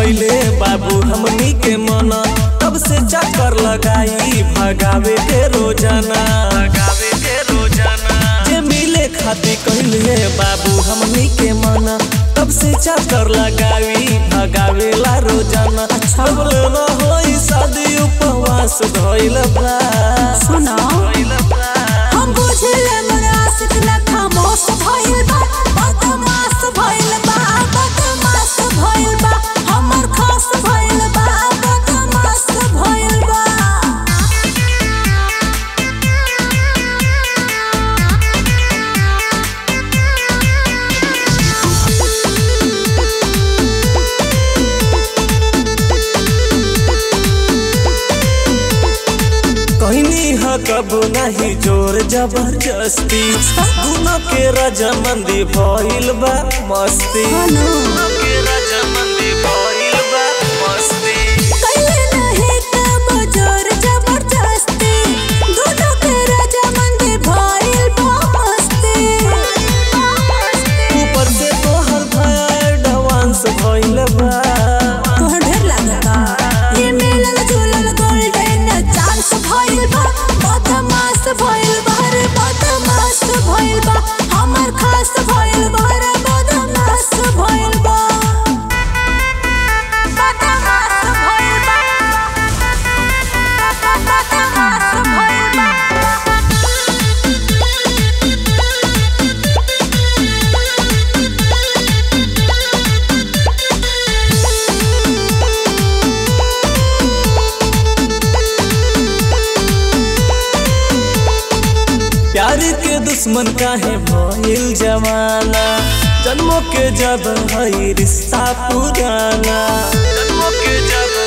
कैले बाबू हमनी के मना तब से चक्कर लगाई भगावे के रोजाना भगावे के रोजाना जे मिले खातिर कहले बाबू हमनी के मना तब से चक्कर लगाई भगावे ला रोजाना अच्छा बोले ना होई शादी उपवास धइल बा सुना धइल बा हम बुझले मोर आशिक ना खामोश भइल बा बदमाश भइल बा बदमाश भइल बा हमर खास भइल बा बदमाश भइल बा कहनी ह कब नहीं जोर जबरदस्ती दोनों के रजामंदी भइल बा मस्ती हेलो। दोनों के रजामंदी भइल बा मस्ती कैले नहीं तब जोर जबरदस्ती दोनों के रजामंदी भइल बा मस्ती ऊपर से तोहर भया एडवांस भइल बा तोहर ढेर लागता ये मिलल जुलल गोल्डन चांस भइल बा बदमाश भइल बा रे बदमाश भइल बा हमर खास भइल बा रे बदमाश भइल बा बदमाश भइल बा बदमाश भइल बा प्यार के दुश्मन काहे भइल जमाना जन्मों के जब हई रिश्ता पुराना जन्मों के जब